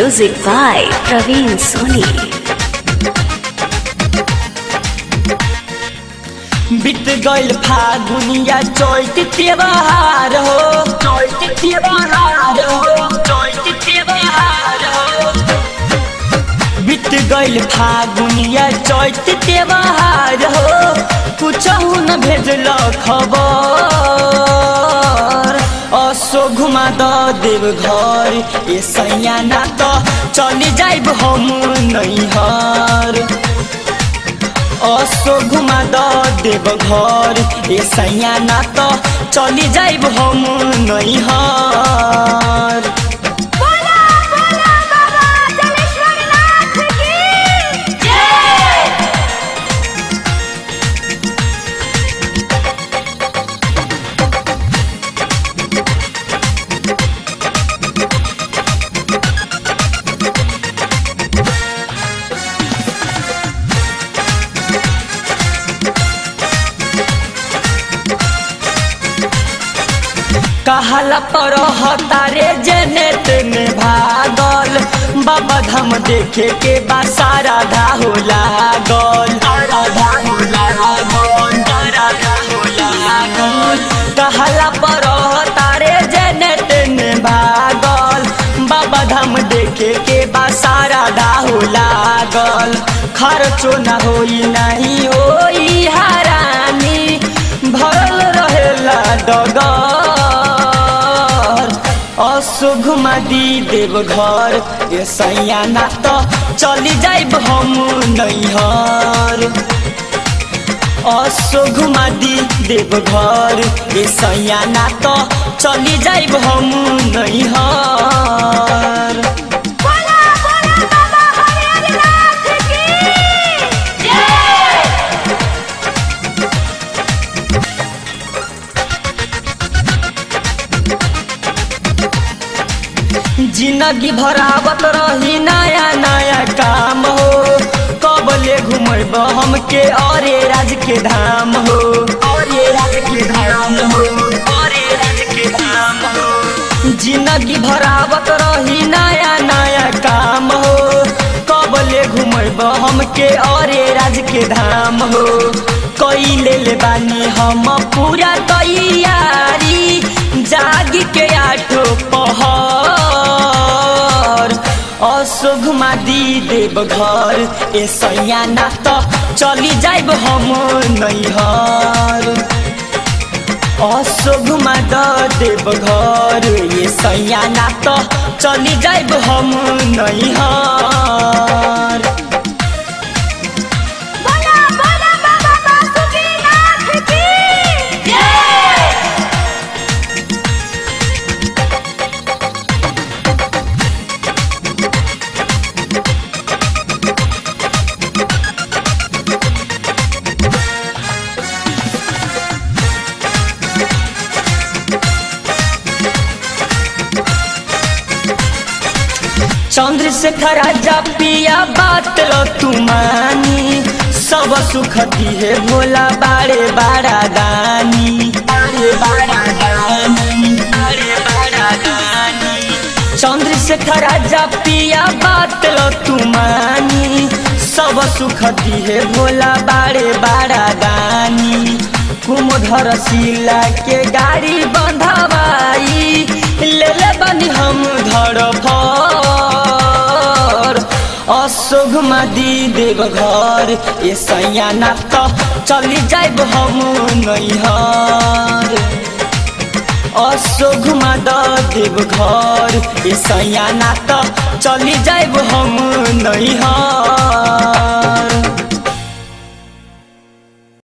Music by Praveen Soni. बीत गइल फागुनिया चैत त्योहार हो चैत त्योहार हो चैत त्योहार हो बीत गइल फागुनिया चैत त्योहार हो कुछ न भेजल खबर असो घुमा द देव घर ए सैया ना त चली जाइब हम नैहर असो घुमा द देव घर ए सैया ना त चली जाइब हम नैहर कहला पर हतारे जने तेने भागल बाबा धाम देखे के बा सारा धाहो लागल कहला पर हतारे जने तेने भागल बाबा धाम देखे के बा सारा धाहो लागल खर्चो न होई नहीं होई हरानी भरल रहेला डगर असो घुमा दी देव घर ए सैया ना त चली जाइब हम नैहर असो घुमा दी देव घर ए सैया ना त चली जाइब हम नैहर जिंदगी भरावत रही नया नया काम हो कब ले घुमब हमके अरे राज के धाम हो अरे राज के धाम हो अरे राज के धाम हो जिंदगी भरावत रही नया नया काम हो कब ले घुमब हमके अरे राज के धाम हो कई ले ले बानी हम पूरा तैयारी जागी के आठो पहर असो घुमा दी देव घर ए सैया ना त चली जाइब हम नैहर असो घुमा द देव घर ए सैया ना त चली जाइब हम नैहर चंद्रशेखर राजा पिया बात लो तुमानी सब सुख दिहे भोला बारे बारा दानी बारे बारा दानी बारे बारा दानी चंद्रशेखर राजा पिया बात लो तुमानी सब सुख दिहे भोला बारे बारा दानी कुमधर शिला के गाड़ी बंधवाई ले ले बनी हम धड़ अशोक दी देव घर ए सैया ना त चली जाइब हम नैहर अशोक द देव घर ए सैया ना त चली जाइब हम नैहर